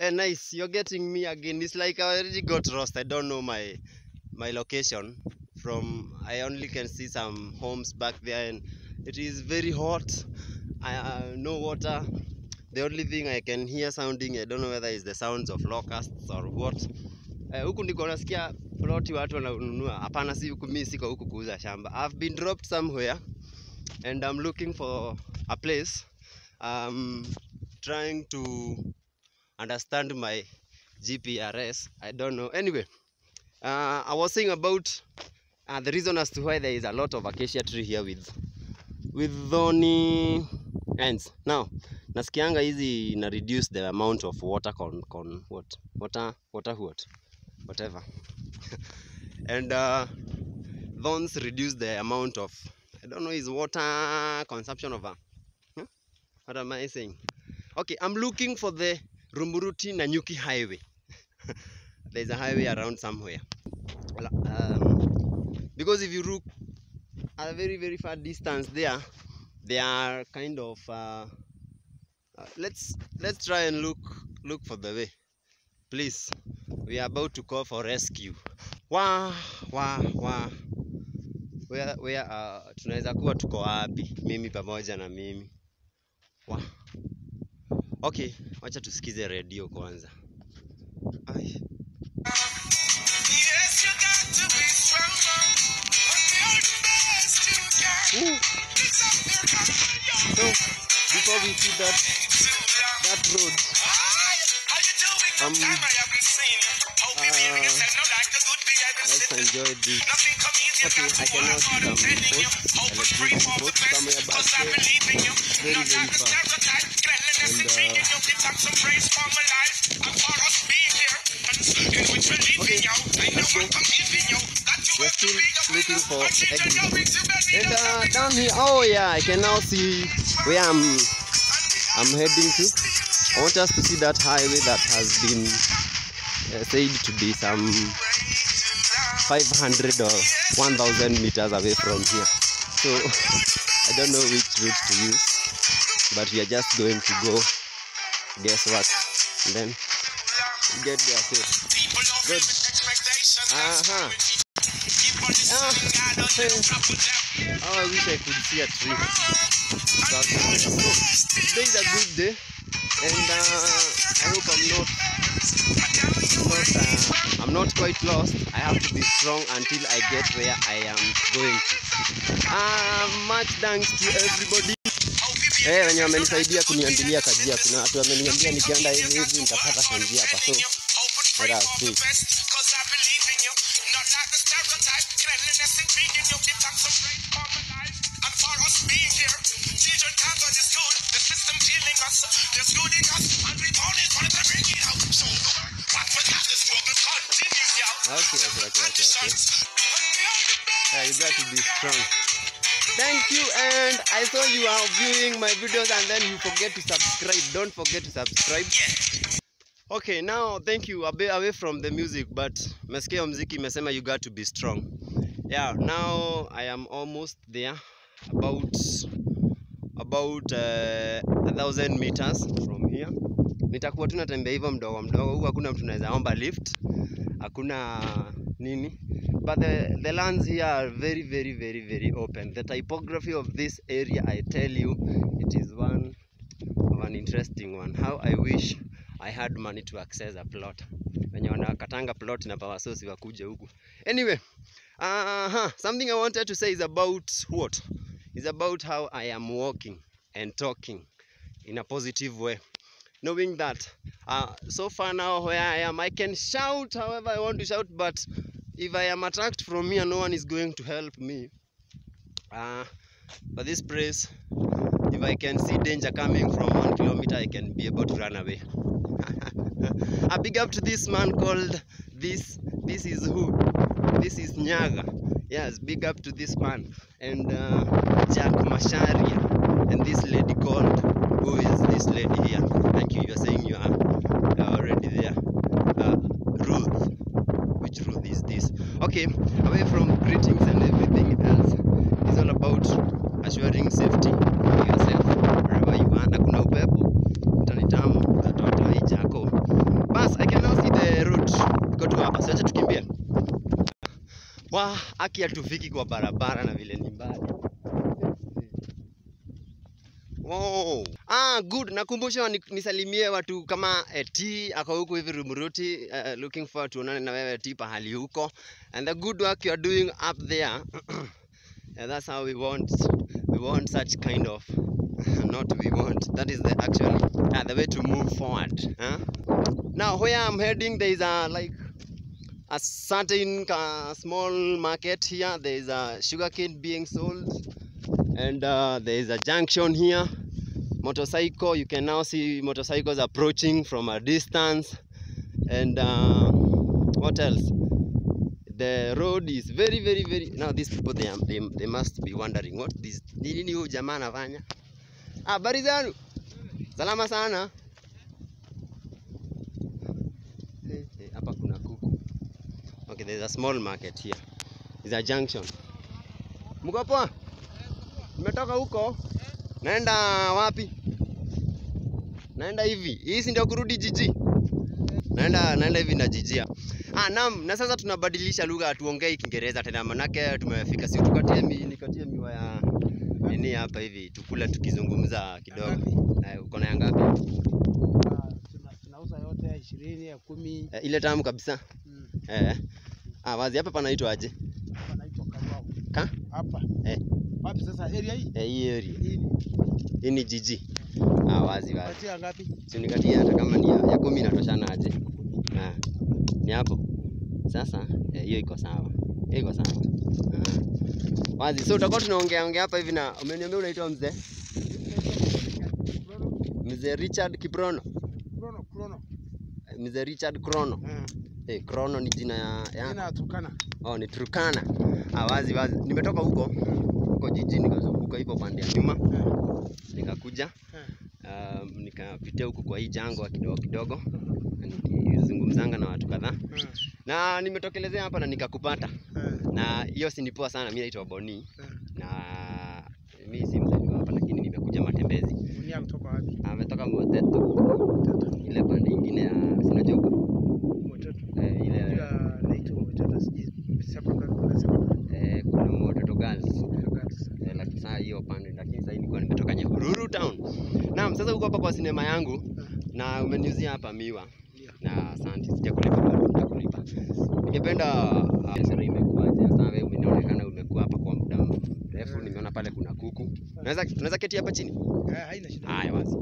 Eh, nice. You're getting me again. It's like I already got lost. I don't know my my location. From I only can see some homes back there, and it is very hot. I uh, no water. The only thing I can hear sounding, I don't know whether it's the sounds of locusts or what. Eh, huku ndiko nasikia ploti watu wananunua. Hapana, si huku, mimi siko huku kuuza shamba. I've been dropped somewhere and I'm looking for a place. Um, trying to understand my GPRS. I don't know. Anyway, uh, I was saying about uh, the reason as to why there is a lot of acacia tree here with with thorny ends. Now, nasikianga hizi na reduce the amount of water con, con what water water what whatever and uh, thorns reduce the amount of I don't know is water consumption of a huh? what am I saying? Okay, I'm looking for the Rumuruti Nanyuki highway. There's a highway around somewhere. Ala- Um, because if you look at a very very far distance there, they are kind of. Uh, uh, let's let's try and look look for the way, please. We are about to call for rescue. Wah wah wah. Where where uh, tunaweza kuwa tuko wapi? Mimi pamoja na mimi. Wah. Okay, wacha tusikize redio kwanza. Ai. Yes, you got to be strong. And you're the best you can. Ooh. It's up there, come on, yo. So before we see that Too long. that road, Hi, how you doing? Um, Long time I haven't seen you. Hope you're hearing uh, yourself now like the good behavior let's citizen. enjoy this. Nothing come easy, Okay, got to I can now work see hard, I'm some telling you. posts, Hope we electricity pray for the posts best, somewhere back 'cause I there. believe in you. Very, Not very like the far. stereotype, cleanliness And, intriguing you. Give thanks and praise for my life and for us being here. And in which we're leaving Okay, you. I know let's go. what I'm giving you. That you We're have to still be a looking winner. for And teach exit. your wings, you better And know uh, down here, oh yeah, I can now see where I'm I'm heading to. I want us to see that highway that has been uh, said to be some 500 or 1000 meters away from here. So I don't know which route to use, but we are just going to go. Guess what? And then get there safe. People don't Good. live with expectations. Uh-huh. Keep on the Ah, sun, God, don't hey. you trouble them. Oh, I wish I could see a tree. But, so, today is a good day, and uh, I hope I'm not, not uh, I'm not quite lost. I have to be strong until I get where I am going to. Uh, much thanks to everybody. Eh, wenye wamenisaidia kuniambilia kajia. Kuna watu wameniambia nikienda hivi hivi nitapata kanjia hapa. So let us see. Okay, okay, okay, okay, okay. Yeah, you got to be strong. Thank you, and I saw you are viewing my videos and then you forget to subscribe. Don't forget to subscribe. Okay, now thank you. A bit away from the music, but mesikia mziki imesema you got to be strong. Yeah, now I am almost there, about about uh, a thousand meters from here. Nitakuwa tu natembea hivyo mdogo mdogo, huku hakuna mtu anaweza omba lift, hakuna nini but the, the lands here are very very very very open the typography of this area i tell you it is one of an interesting one how i wish i had money to access a plot wenye wanakatanga plot na power source wakuje huku anyway uh, something i wanted to say is about what is about how i am walking and talking in a positive way knowing that uh, so far now where i am i can shout however i want to shout but if I am attacked from here, no one is going to help me. Uh, but this place, if I can see danger coming from one kilometer, I can be able to run away. A big up to this man called this. This is who? This is Nyaga. Yes, big up to this man and uh, Jack Masharia and this lady called. Who is this lady here? Thank you. You are saying you are uh, already there. Uh, Ruth which Ruth is this? Okay, away from greetings and everything else, it's all about assuring safety for yourself wherever you are. Na kuna upepo, utanitamu, utatoa hii jako hapa, siache tukimbie. Wa aki hatufiki kwa barabara na vile ni mbali. Wow. Ah, good. Nakumbusha ni, nisalimie watu kama eh, T ako huku hivi Rumuruti. Uh, looking forward tuonane na wewe T pahali huko. And the good work you are doing up there. yeah, that's how we want we want such kind of not we want that is the actually uh, the way to move forward huh? now where i'm heading there is a like a certain uh, small market here there is a sugarcane being sold and uh, there is a junction here motorcycle you can now see motorcycles approaching from a distance and uh, what else the road is very very very now these people they, are, they, they must be wondering what this ni nini huyu jamaa anafanya ah, habari zenu salama sana Eh, eh, hapa kuna kuku okay there's a small market here is a junction mko poa nimetoka huko naenda wapi naenda hivi hii si ndio kurudi jiji naenda naenda hivi na jijia ah naam na sasa tunabadilisha lugha hatuongei kiingereza tena manake tumefika si tukatie mi, nikatie miwa ya nini hapa hivi tukula tukizungumza kidogo eh, uko na ya ngapi Ah, tuna- tunauza yote ya ishirini ya kumi eh, ile tamu kabisa Mm, eh. ah wazi hapa panaitwa aje hapa naitwa Kariwao. ka hapa Eh. wapi sasa area hii eh, hii area hii ni hii ni jiji ah wazi wazi patia ngapi si nikatie hata kama ni ya, ya kumi inatoshana aje ah, ni hapo sasa eh, hiyo iko sawa hiyo iko sawa ah. wazi so utakuwa tunaongea ongea hapa hivi na umeniambia unaitwa mzee mzee Richard Kiprono Krono, krono. Eh, mzee Richard Krono Ah, eh, Krono ni jina ya, ya jina ya Turkana oh, ni Turkana ah, wazi wazi nimetoka huko huko jijini nikazunguka hivyo pande ya nyuma Ah, nikakuja ah, um, nikapitia huku kwa hii jangwa kidogo kidogo nikizungumzanga na watu kadhaa ah, na nimetokelezea hapa na nikakupata ah, na hiyo si ni poa sana mi naitwa Boni ah. na mi si mzaliwa hapa lakini nimekuja matembezi Dunia kutoka wapi ametoka Moteto Mtoto. ile pande ingine ya sinajua huko Mtoto. eh, ile Unajua naitwa Mtoto sijui secondary kuna secondary eh, kuna Moteto Girls girls. eh, lakini saa hiyo pande lakini sasa nilikuwa nimetoka Nyahururu town naam sasa huko hapa kwa sinema yangu Ah, na umeniuzia hapa miwa ndio. na asante sijakulipa bado nitakulipa ningependa uh, biashara imekuwaje sasa wewe umeonekana umekuwa hapa kwa muda mrefu nimeona pale kuna kuku unaweza unaweza keti hapa chini Ah, haina shida haya wazi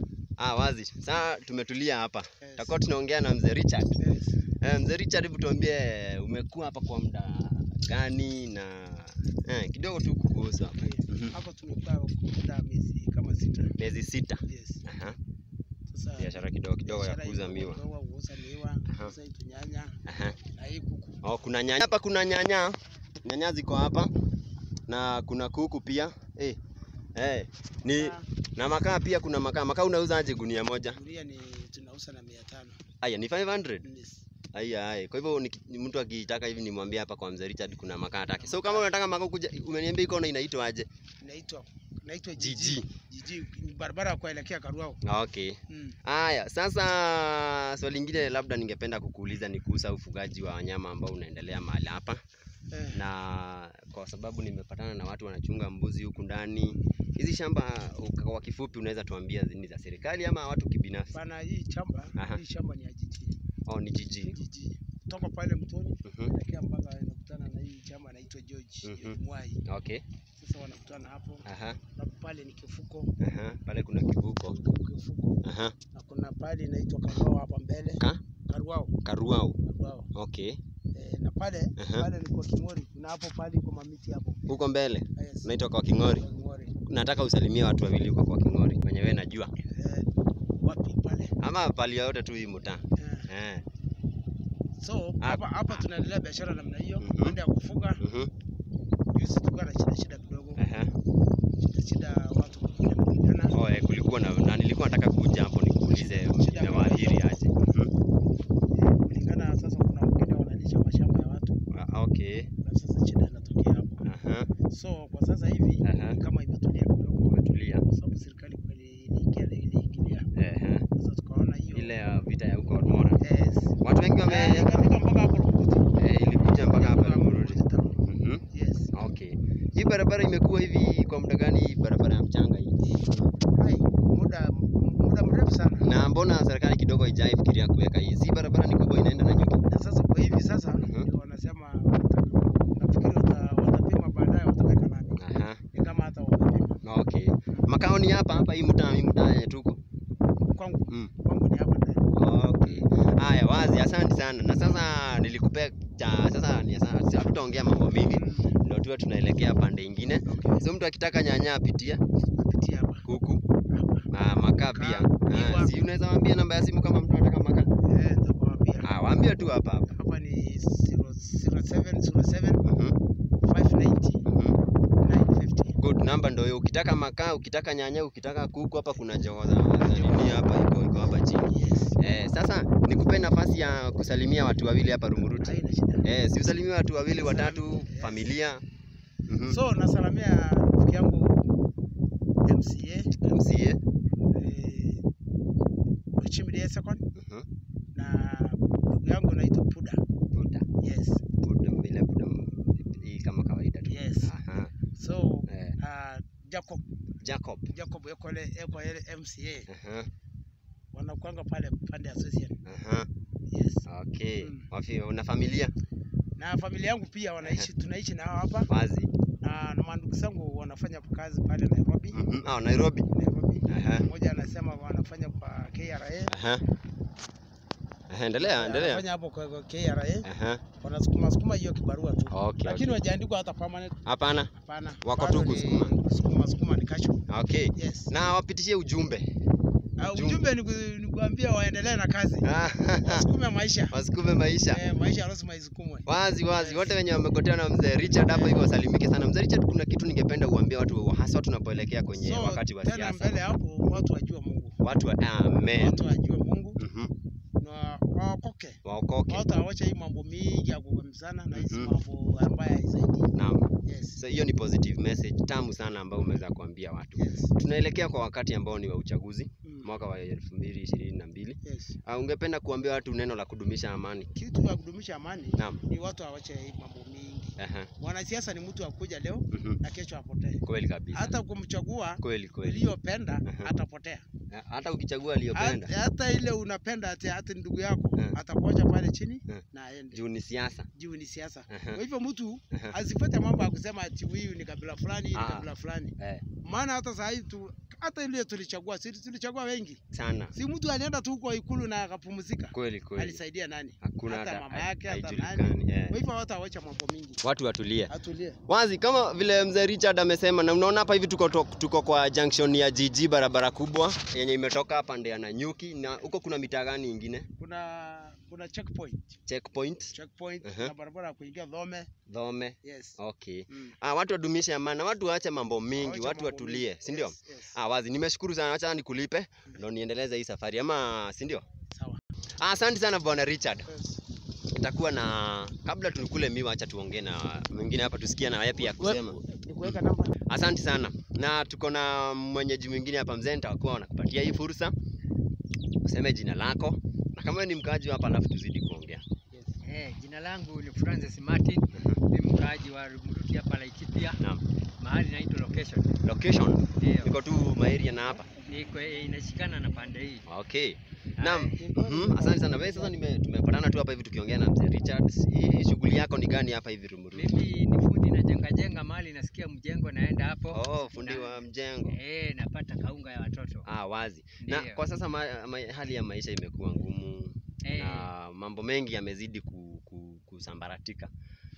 ah wazi sasa tumetulia hapa Yes. tutakuwa tunaongea na mzee Richard Yes. eh, mzee Richard hebu tuambie umekuwa hapa kwa muda gani na eh, kidogo tu kuhusu hapa Mhm. hapa tumekaa muda miezi kama sita miezi sita yes Aha. sasa biashara kidogo kidogo ya biashara kuuza iko miwa kidogo, kuuza miwa Aha. kuuza hitu nyanya Aha. na hii kuku Oh, kuna nyanya hapa, kuna nyanya, nyanya ziko hapa na kuna kuku pia eh, eh, ni Ah, na makaa pia, kuna makaa. Makaa unauza aje gunia moja? gunia ni tunauza na mia tano Aya, ni 500. Yes. Aya, aya. Kwa hivyo niki- ni mtu akitaka hivi nimwambie hapa kwa mzee Richard kuna makaa atake. So kama unataka makaa kuja, umeniambia iko na inaitwa aje? inaitwa inaitwa Jiji. jiji jiji ni barabara ya kuelekea Karuao Ah, Okay. mm. Aya, sasa swali lingine labda ningependa kukuuliza ni kuhusu ufugaji wa wanyama ambao unaendelea mahali hapa. eh, na kwa sababu nimepatana na watu wanachunga mbuzi huku ndani. Hizi shamba uka- kwa kifupi, unaweza tuambia ni za serikali ama watu kibinafsi? pana hii shamba Aha. hii shamba ni ya jiji Oh, ni jiji. jiji kutoka pale mtoni Mhm. kuelekea mpaka inakutana na hii chama inaitwa George Mhm. George Mwai Okay. sasa wanakutana hapo Aha. na pale ni kifuko Aha. Pale kuna kivuko. kifuko Aha. na kuna pale inaitwa Karuao hapa mbele Ka? Karuao Karuau. Karuao Okay. eh, na pale Aha. pale ni kwa King'ori kuna hapo pale kwa mamiti hapo Huko mbele yes. unaitwa kwa King'ori. Kwa King'ori Nataka usalimie watu wawili huko kwa King'ori wenye wewe najua, eh, wapi pale ama pali yote tu hii mtaa. eh. Eh. So Ah. hapa hapa tunaendelea biashara namna hiyo, Mhm. baada ya kufuga. Mhm. Juzi tulikuwa na shida shida kidogo, Aha. shida shida watu kuja kupigana. Oh, eh, kulikuwa na, na nilikuwa nataka kuja hapo nikuulize Shida imewaathiri aje. Mhm. Kulingana sasa, kuna wengine wanalisha mashamba ya watu, Ah, Okay. na sasa shida inatokea hapo. Aha. So kwa sasa hivi Aha. ni kama imetulia kidogo, Umetulia. kwa sababu serikali kweli iliingia iliingilia. Ehe. Sasa tukaona hiyo ile ya vita ya huko Mora. yes. Watu wengi Eh, wame ikafika mpaka hapo barabara imekuwa hivi kwa muda gani barabara ya mchanga hii Hai, muda muda mrefu sana. na mbona serikali kidogo haijaifikiria kuweka hii si barabara ni kubwa inaenda na nyuki Na sasa kwa hivi sasa Mhm. ndio wanasema wata- nafikiri wata- watapima baadaye wataweka nani. Aha. Ni kama hata wamepima. okay makao ni hapa hapa hii mtaa hii mtaa yenye tuko Kwangu mm. kwangu ni hapa ndani. okay haya wazi asante sana na sasa nilikupea cha sasa ni sasa sasa tutaongea mambo mingi Mm. ndio tuwe tunaelekea pande ingine Okay. so mtu akitaka nyanya apitie Napitia hapa. kuku Hapa. ah, makaa pia Makaa, ah, miwa. si unaweza waambia namba ya simu kama mtu anataka makaa Eh, nitakwambia. ah, waambie tu hapa hapa Hapa ni 0707 Mhm, 590 mhm. 950. good namba ndio hiyo ukitaka makaa ukitaka nyanya ukitaka kuku hapa kuna jogo za za nini hapa iko iko hapa chini Yes. eh, sasa nikupe nafasi ya kusalimia watu wawili hapa Rumuruti Haina shida. eh, si usalimie watu wawili Salam- watatu yes. familia mhm. So nasalamia rafiki yangu MCA MCA eh, Ochimide Second mhm. na ndugu yangu anaitwa Puda. Buda Yes. Buda vile Buda m- hii kama kawaida tu Yes. Aha. So Eh, uh, Jacob Jacob Jacob Ekole Ekole MCA Aha, wanakuanga pale pande association. aha. Yes. Okay. Mm. Wafi, una familia Na familia yangu pia wanaishi tunaishi nao hapa wazi na, na mandugu zangu wanafanya kazi pale Nairobi. Mhm. Ah, Nairobi Nairobi. Aha. Mmoja anasema wanafanya kwa KRA. Aha. Aha, endelea endelea Wanafanya hapo kwa kwa KRA. Aha. Wanasukuma sukuma hiyo kibarua tu. Okay, Lakini okay. wajaandikwa hata permanent. Hapana. Hapana. Wako Bado tu ni kusukuma. Sukuma sukuma ni kasho. Okay. Yes. Na wapitishie ujumbe. Ah, ujumbe. ujumbe ni ku- ni kuambia waendelee na kazi. Wasukume maisha. Wasukume maisha. Eh, maisha lazima isukumwe. Wazi wazi, Yes. wote wenye wamegotea na mzee Richard hapa hivyo wasalimike sana. Mzee Richard, kuna kitu ningependa uambie watu hasa tunapoelekea kwenye So, wakati wa tena siasa. mbele hapo watu wajue Mungu. Watu wa amen. Watu wajue Mungu Mhm. na waokoke. Waokoke. Watu waache hii mambo mingi ya kugemzana na hizi Mhm. mambo ambayo haisaidii. Naam. Yes. So hiyo ni positive message tamu sana ambayo umeweza kuambia watu. Yes. Tunaelekea kwa wakati ambao ni wa uchaguzi Mm. mwaka wa 2022. Yes. Uh, ungependa kuambia watu neno la kudumisha amani? Kitu ya kudumisha amani Naam. ni watu waache hii mambo mingi. Aha. Mwanasiasa ni mtu akuja leo Mhm. na kesho apotee. Kweli kabisa. Hata kumchagua kweli kweli. uliyopenda Aha. atapotea. Eh, Hata ukichagua aliyopenda Hata- Hata ile unapenda ati hata ndugu yako Mm. atakuacha pale chini Mm. na aende. juu ni siasa. Juu ni siasa. Aha. Kwa hivyo mtu Aha. asifuate mambo ya kusema ati huyu ni kabila fulani, hii ni Ah. kabila fulani. Eh, Maana hata saa hii tu hata ile tulichagua, si tulichagua wengi. sana. Si mtu alienda tu kwa ikulu na akapumzika. Kweli kweli. Alisaidia nani? Hakuna hata hata mama yake, hata haijulikani. Eh. Kwa hivyo watu awache mambo mingi. Watu watulie. Atulie. Wazi kama vile mzee Richard amesema, na unaona hapa hivi tuko, to- tuko kwa junction ya GG, barabara kubwa yenye imetoka pande ya Nanyuki, na huko kuna mitaa gani ingine? Kuna kuna checkpoint. Checkpoint, Checkpoint Aha. na barabara ya kuingia Dhome. Dhome. Yes. Okay. Mm. Ah, watu wadumishe amani, na watu waache mambo mingi, Wacha watu mambo watulie, mingi. si ndio? Yes, yes. Ah, wazi, nimeshukuru sana, acha nikulipe ndo niendeleze hii safari ama si ndio? Sawa. Ah, asante sana bwana Richard. Yes. Itakuwa na kabla tukule miwa, acha tuongee na mwingine hapa tusikie na yeye pia kusema. Ni kuweka namba. Asante sana, na tuko na mwenyeji mwingine hapa mzee, nitakuwa nakupatia hii fursa useme jina lako na kama wewe ni mkaaji wa hapa, alafu tuzidi kuongea. Eh, jina langu ni Francis Martin, ni mkaaji wa Rumuruti hapa Laikipia, Naam. mahali naitwa location. Location Ndio. niko tu maeria na hapa. Niko eh, inashikana na pande hii. Okay. Naam. Haya. Mhm, asante sana. Wewe sasa nime tumepatana tu hapa hivi tukiongea na mzee Richard. Hii shughuli yako ni gani hapa hivi Rumuruti? Mimi ni fundi na jenga jenga mahali nasikia mjengo naenda hapo. Oh, fundi Na- wa mjengo. Eh, napata kaunga ya watoto. Ah, wazi. Na Ndio. kwa sasa ma, ma, hali ya maisha imekuwa ngumu Eh, na mambo mengi yamezidi ku, ku, kusambaratika.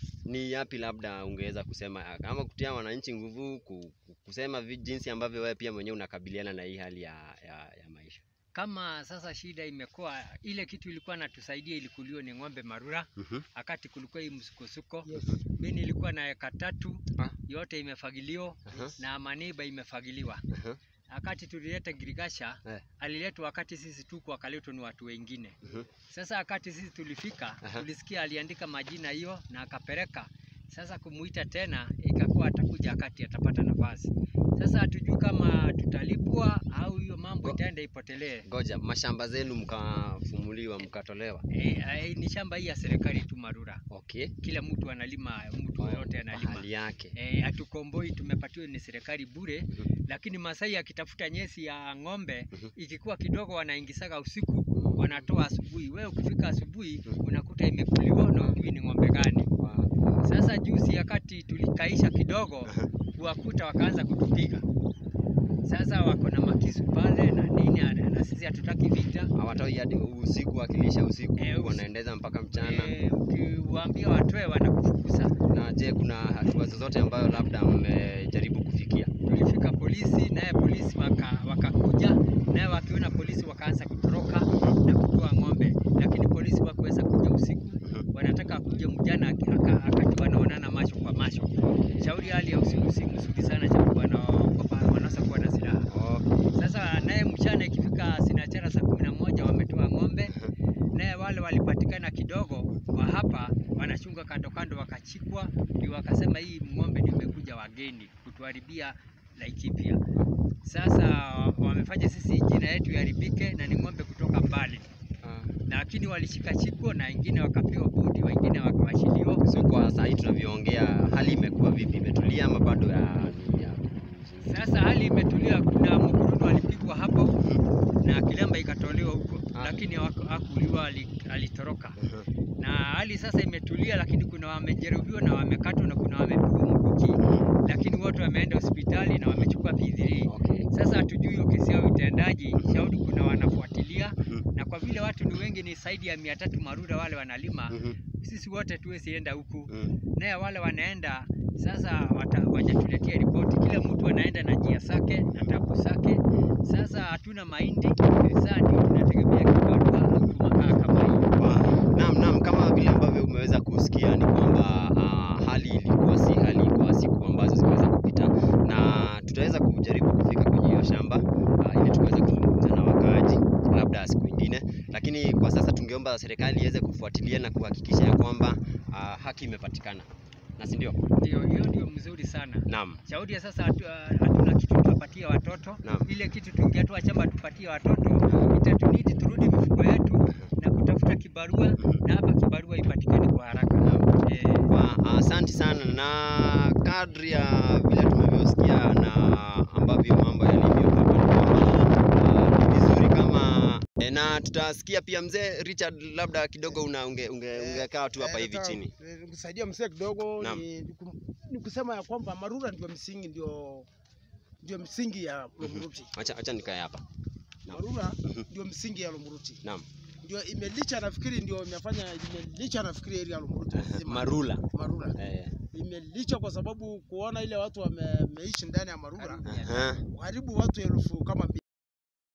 Ni yapi labda ungeweza kusema kama kutia wananchi nguvu ku, ku- kusema vi, jinsi ambavyo wewe pia mwenyewe unakabiliana na hii hali ya, ya, ya maisha? kama sasa shida imekuwa ile kitu ilikuwa natusaidia ilikuliwa ni ng'ombe marura, Mhm. wakati kulikuwa hii msukosuko. Yes. Mimi nilikuwa na eka tatu, Ah. yote imefagiliwa Aha. na maniba imefagiliwa. Aha. wakati tulileta Girigasha Eh. aliletwa wakati sisi tuko wakaletwa ni watu wengine. Mhm. Sasa wakati sisi tulifika Aha. tulisikia aliandika majina hiyo na akapeleka. Sasa kumuita tena ikakuwa atakuja wakati atapata nafasi. Sasa hatujui kama tutalipwa au hiyo mambo Go- itaenda ipotelee. Ngoja, mashamba zenu mkafumuliwa mkatolewa. E, e, ni shamba hii ya serikali tu Marura, Okay. kila mtu analima, mtu yoyote analima. Hali yake. E, hatukomboi, tumepatiwa ni serikali bure, Mhm. lakini Masai akitafuta nyesi ya ng'ombe Mhm. ikikuwa kidogo, wanaingisaga usiku, wanatoa asubuhi. Wewe ukifika asubuhi Mhm. unakuta imekuliwa na hujui ni ng'ombe gani. Wow. Sasa juzi wakati tulikaisha kidogo, Aha. kuwakuta wakaanza kutupiga. Sasa wako na makisu pale na nini, na na sisi hatutaki vita. Hawatoi hadi usiku wakilisha usiku, Eh, usi- wanaendeza mpaka mchana. Eh, ukiwaambia watoe wanakufukuza. Na je, kuna hatua zozote ambayo labda mmejaribu kufikia? Tulifika polisi, naye polisi waka- wakakuja, naye wakiona polisi wakaanza kutoroka na kutoa ng'ombe, lakini polisi wakuweza kuja usiku, wanataka kuja mjana, aka- aka- akati wanaonana macho kwa macho. Shauri hali ya usiku si mzuri sana, sababu wanaogopa wanaweza kuwa na silaha. Oh, Sasa naye mchana ikifika sinachara saa kumi na moja wametoa ng'ombe, naye wale walipatikana kidogo wa hapa wanachunga kando kando, wakachikwa, ndio wakasema hii ng'ombe ndio imekuja wageni kutuharibia Laikipia. Sasa wamefanya sisi jina yetu iharibike, na ni ng'ombe kutoka mbali, ah. lakini walishika chiko na wengine wakapewa budi, wengine wakawashiliwa. So kwa saa hii tunavyoongea, hali imekuwa vipi? Imetulia ama bado ya, ni ya Sasa hali imetulia, kuna mkurunu alipigwa hapo na kilemba ikatolewa huko, Ah. lakini haku- hakuuliwa, ali- alitoroka. Aha. na hali sasa imetulia, lakini kuna wamejeruhiwa na wamekatwa na kuna wamepigwa mkuki, lakini wote wameenda hospitali na wamechukua P3. Okay. Sasa hatujui hiyo kesi yao itendaji, shauri kuna wanafuatilia, Mhm. na kwa vile watu ni wengi, ni zaidi ya mia tatu Marura wale wanalima, Mhm. sisi wote tuwezi enda huku, Mhm. naye wale wanaenda sasa wata- wajatuletea ripoti, kila mtu anaenda na njia zake na tabu zake. Sasa hatuna mahindi, sasa ndio tunategemea kibarua tumakaa kama hii. Wow. Naam, naam, kama vile ambavyo umeweza kusikia ni kwamba ah, hali ilikuwa si hali kwa siku ambazo zimeweza kupita, na tutaweza kujaribu kufika kwenye hiyo shamba ah, ili tuweze kuzungumza na wakaaji labda siku ingine, lakini kwa sasa tungeomba serikali iweze kufuatilia na kuhakikisha ya kwamba ah, haki imepatikana, na si ndio? Ndio, hiyo ndio mzuri sana. Naam. Shauri ya sasa hatu- hatuna kitu tuwapatie watoto. Naam. Ile kitu tungetoa chamba tupatie watoto, itatunidi turudi mifuko yetu na kutafuta kibarua, na hapa kibarua ipatikane kwa haraka. Naam. Eh, Wa- Asante sana na kadri ya vile tumevyosikia na ambavyo mambo yalivyo hapa ni kwamba ah, ni vizuri kama e, na tutasikia pia mzee Richard, labda kidogo una unge, unge, ungekaa tu hapa Eh, hivi nataka, chini. eh, Nikusaidia mzee kidogo Naam. ni, ni kum- ni kusema ya kwamba Marura ndio msingi ndio ndio msingi ya Lomuruti. Acha acha nikae hapa. Naam. Marura Mhm. ndio msingi ya Lomuruti. Naam. Ndio imelicha nafikiri ndio imefanya imelicha nafikiri area ya Lomuruti nzima. Marula. Marura. Eh. Imelicha kwa sababu kuona ile watu wameishi ndani ya Marura Aha. karibu watu elfu kama mbili.